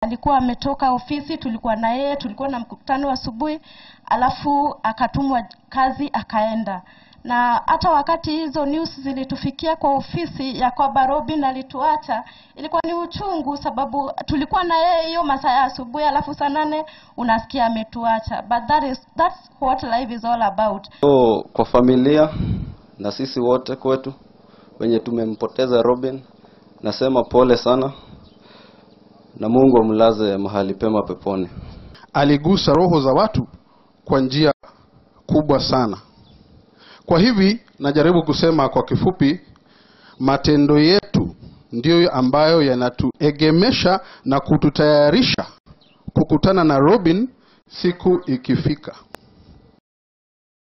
alikuwa ametoka ofisi, tulikuwa na yeye, tulikuwa na mkutano asubuhi, alafu akatumwa kazi akaenda. Na hata wakati hizo news zilitufikia kwa ofisi ya kwamba Robin alituacha, ilikuwa ni uchungu, sababu tulikuwa na yeye hiyo masaa ya asubuhi, alafu saa nane unasikia ametuacha. But that is that's what life is all about. So kwa familia na sisi wote kwetu wenye tumempoteza Robin, nasema pole sana na Mungu amlaze mahali pema peponi. aligusa roho za watu kwa njia kubwa sana. Kwa hivi najaribu kusema kwa kifupi, matendo yetu ndiyo ambayo yanatuegemesha na kututayarisha kukutana na Robin siku ikifika.